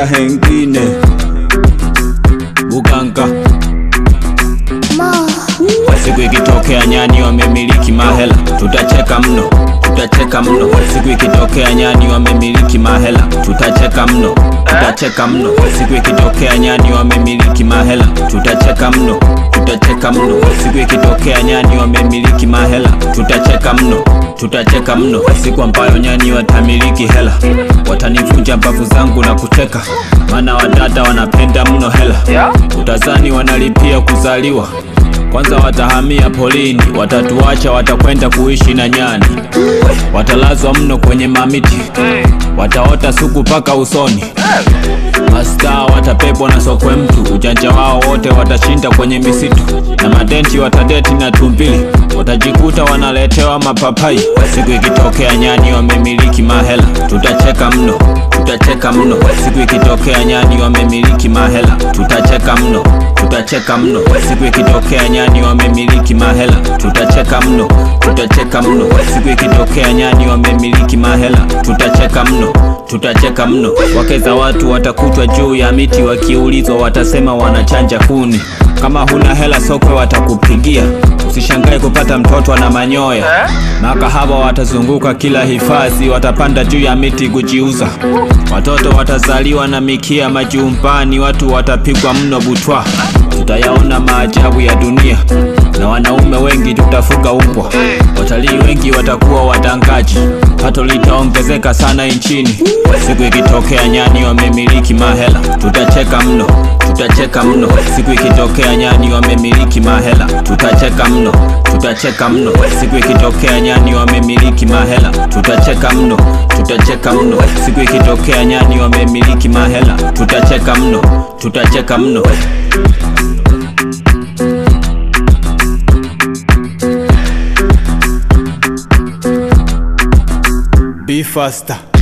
ya hengine Buganga Siku ikitokea nyani wamemiliki mahela, tutacheka mno, tutacheka mno. Siku ikitokea nyani wamemiliki mahela, tutacheka mno, tutacheka mno. Siku ikitokea nyani wamemiliki mahela, tutacheka mno, tutacheka mno. Siku ikitokea nyani wamemiliki mahela, tutacheka mno, tutacheka mno. Siku ambayo nyani watamiliki hela, watanivunja mbavu zangu na kucheka, maana wadada wanapenda mno hela, utazani wanalipia kuzaliwa kwanza watahamia polini, watatuacha, watakwenda kuishi na nyani, watalazwa mno kwenye mamiti, wataota suku paka usoni. Mastaa watapepwa na sokwe mtu, ujanja wao wote watashinda kwenye misitu, na madenti watadeti na tumbili, watajikuta wanaletewa mapapai. Siku ikitokea nyani wamemiliki mahela, tutacheka mno, tutacheka mno. Siku ikitokea nyani wamemiliki mahela, tutacheka mno, tutacheka mno. Siku ikitokea nyani wamemiliki mahela, tutacheka mno, tutacheka mno. Siku ikitokea nyani wamemiliki mahela, tutacheka mno, tutacheka mno. Wake za watu watakutwa juu ya miti, wakiulizwa watasema wanachanja kuni. Kama huna hela sokwe watakupigia, usishangae kupata mtoto na manyoya. Makahaba watazunguka kila hifadhi, watapanda juu ya miti kujiuza. Watoto watazaliwa na mikia majumbani, watu watapigwa mno butwa. Tutayaona maajabu ya dunia na wanaume wengi tutafuga umbwa. Watalii wengi watakuwa wadangaji, pato litaongezeka sana nchini. Siku ikitokea nyani wamemiliki mahela, tutacheka mno, tutacheka mno. Siku ikitokea nyani wamemiliki mahela, tutacheka mno, tutacheka mno. Siku ikitokea nyani wamemiliki mahela, tutacheka mno, tutacheka mno. Siku ikitokea nyani wamemiliki mahela, tutacheka mno, tutacheka mno. Be faster.